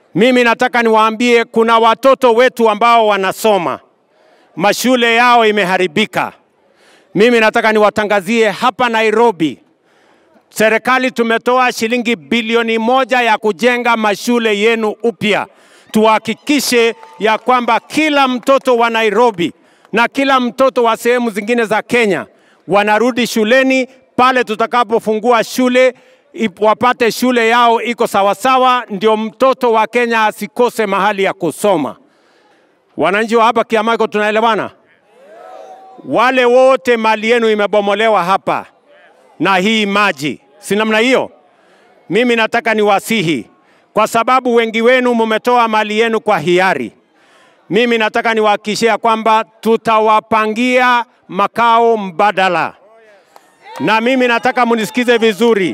Mimi nataka niwaambie kuna watoto wetu ambao wanasoma, mashule yao imeharibika. Mimi nataka niwatangazie hapa Nairobi, serikali tumetoa shilingi bilioni moja ya kujenga mashule yenu upya. Tuhakikishe ya kwamba kila mtoto wa Nairobi na kila mtoto wa sehemu zingine za Kenya wanarudi shuleni pale tutakapofungua shule ip- wapate shule yao iko sawasawa, ndio mtoto wa Kenya asikose mahali ya kusoma. Wananchi wa hapa Kiamaiko, tunaelewana? Wale wote mali yenu imebomolewa hapa na hii maji, si namna hiyo? Mimi nataka niwasihi, kwa sababu wengi wenu mumetoa mali yenu kwa hiari. Mimi nataka niwahakikishia kwamba tutawapangia makao mbadala, na mimi nataka munisikize vizuri,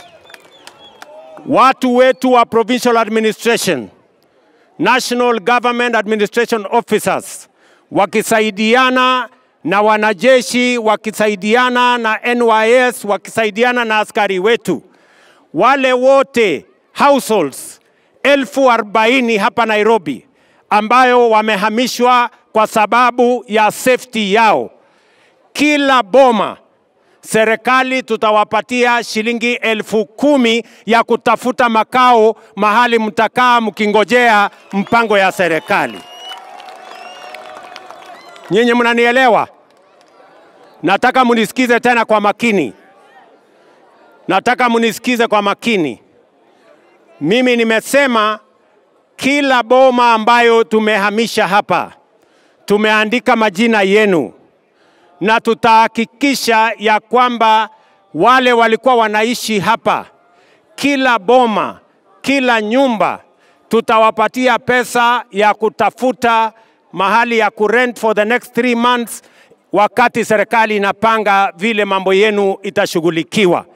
watu wetu wa provincial administration, national government administration officers wakisaidiana na wanajeshi, wakisaidiana na NYS, wakisaidiana na askari wetu, wale wote households elfu arobaini hapa Nairobi ambayo wamehamishwa kwa sababu ya safety yao. Kila boma serikali tutawapatia shilingi elfu kumi ya kutafuta makao mahali mtakaa mkingojea mpango ya serikali. Nyinyi mnanielewa? Nataka munisikize tena kwa makini, nataka munisikize kwa makini. Mimi nimesema kila boma ambayo tumehamisha hapa tumeandika majina yenu na tutahakikisha ya kwamba wale walikuwa wanaishi hapa, kila boma, kila nyumba tutawapatia pesa ya kutafuta mahali ya kurent for the next three months, wakati serikali inapanga vile mambo yenu itashughulikiwa.